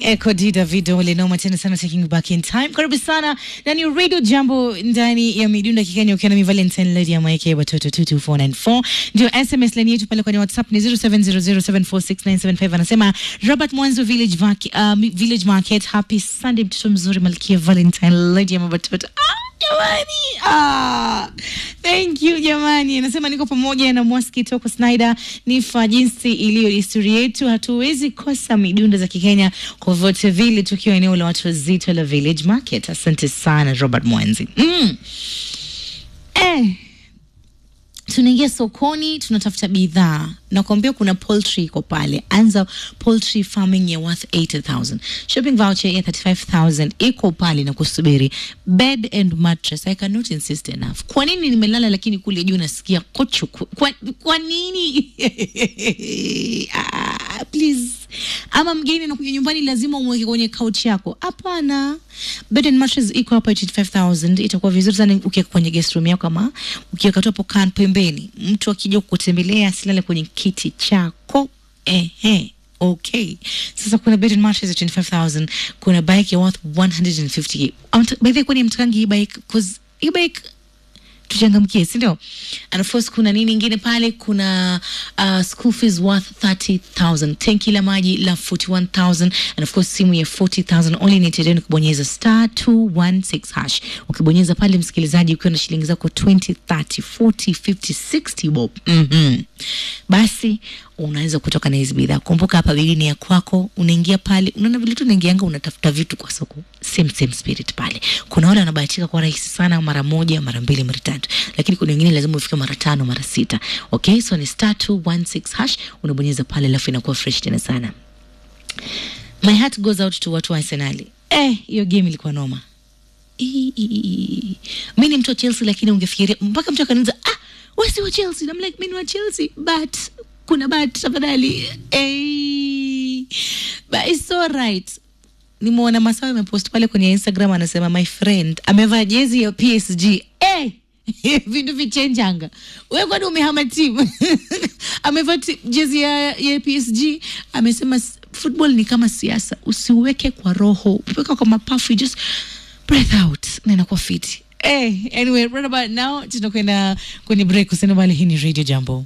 Eko D Davido linoma tena sana taking you back in time. Karibu sana ndani ya Radio Jambo ndani ya midunda kikenya ukiwa na mi Valentine Lady ya Maike watoto 22494 ndio SMS line yetu pale kwenye WhatsApp ni 0700746975 anasema Robert Mwanzo Village, Vac- uh, Village Market happy Sunday mtoto mzuri Malkia Valentine Lady ya watoto ah! Jamani, ah, thank you jamani. Anasema niko pamoja na Mwaski Toko Snyder, nifa jinsi iliyo desturi yetu, hatuwezi kosa midunda za Kikenya kwa vyote vile, tukiwa eneo la watu wazito la Village Market. Asante sana Robert Mwanzi. Mm. Eh, tunaingia sokoni tunatafuta bidhaa nakwambia kuna poultry iko pale anza poultry farming ya worth 80000 shopping voucher ya 35000 iko pale na kusubiri bed and mattress i cannot insist enough kwa nini nimelala lakini kule juu nasikia kochu kwa, kwa nini ah, please ama mgeni anakuja nyumbani lazima umweke kwenye couch yako hapana bed and mattress iko hapa 85000 itakuwa vizuri sana ukiweka kwenye guest room yako ama ukiweka tu hapo kan pembeni mtu akija kukutembelea asilale kwenye kiti chako ehe okay sasa kuna bed and mattress ya 25000 kuna bike ya worth 150 Amta- by the way kwani mtakangi hii bike cause hii bike tuchangamkie sindio and of course kuna nini ingine pale kuna uh, school fees worth 30000 tenki la maji la 41000 and of course simu ya 40000 only need ni kubonyeza star 216 hash ukibonyeza pale msikilizaji ukiwa na shilingi zako 20 30 40 50 60 bob mm-hmm. basi unaweza kutoka na hizi bidhaa kumbuka hapa bili ni ya kwako unaingia pale unaona vile tu unaingianga unatafuta vitu kwa soko same same spirit pale kuna wale wanabahatika kwa rahisi sana mara moja mara mbili mara tatu lakini kuna wengine lazima ufike mara tano mara sita okay so ni star 216 hash unabonyeza pale alafu inakuwa fresh tena sana my heart goes out to watu wa arsenali eh hiyo game ilikuwa noma Ii, ii, ii. mi ni mtu wa chelsea lakini ungefikiria mpaka mtu akaniza ah wesi wa chelsea I'm like mi ni wa chelsea but kuna but tafadhali hey. but it's so right nimeona masawa amepost pale kwenye instagram anasema my friend amevaa jezi ya psg hey! vindu vichenjanga we kwani umehama timu amevaa ti- jezi ya, ya psg amesema s- football ni kama siasa usiweke kwa roho weka kwa mapafu you just breath out na inakuwa fiti Hey, anyway, right about now tunakwenda kwenye break usinobali hii ni radio jambo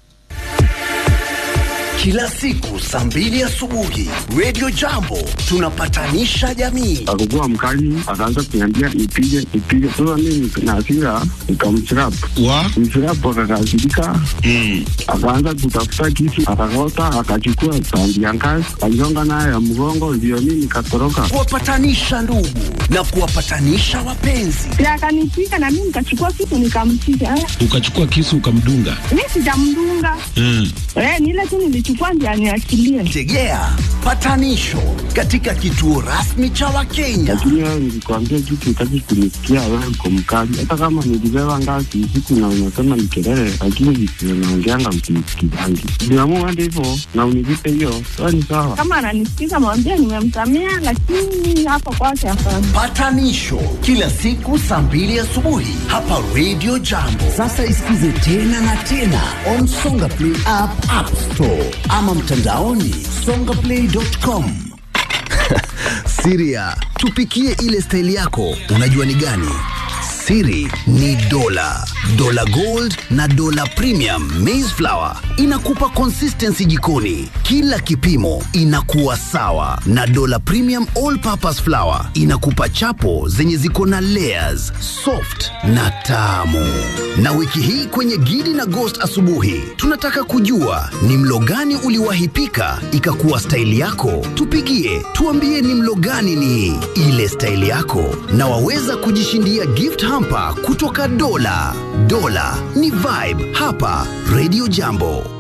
Kila siku saa mbili asubuhi Radio Jambo tunapatanisha jamii. akakuwa mkali, akaanza kuniambia nipige nipige. Sasa mimi na hasira nikamchirap wa mchirap, akakasirika akaanza kutafuta kisu, akakota, akachukua tandi ya ngazi, aligonga nayo ya mgongo, ndio mimi nikatoroka. Kuwapatanisha ndugu na kuwapatanisha wapenzi. na akanipiga na mimi nikachukua kitu nikampiga. Eh, ukachukua kisu ukamdunga Mi sijamdunga mm. eh, ni ile tu nilichukua ndio aniachilie. Tegea patanisho katika kituo rasmi cha Wakenya. Lakini wewe nilikwambia kitu, utaki kunisikia, wewe uko mkali. Hata kama nilibeba ngazi usiku na unasema ni kelele, lakini visio naongeanga msinisikizangi. Niamua hadi hivyo na unilipe hiyo, sawa ni sawa. Kama ananisikiza mwambie nimemsamea, lakini hapa kwake hapana. Patanisho kila siku saa mbili asubuhi hapa Radio Jambo. Sasa isikize tena na tena on Songa Play app, App Store ama mtandaoni songaplay.com. Siria, tupikie ile staili yako, unajua ni gani? Siri ni dola, dola gold na dola premium maize flour inakupa consistency jikoni, kila kipimo inakuwa sawa, na dola premium all purpose flour inakupa chapo zenye ziko na layers, soft na tamu. Na wiki hii kwenye Gidi na Ghost asubuhi, tunataka kujua ni mlo gani uliwahi pika ikakuwa staili yako. Tupigie tuambie ni mlo gani ni ile staili yako, na waweza kujishindia gift hamper kutoka Dola. Dola ni vibe hapa Radio Jambo.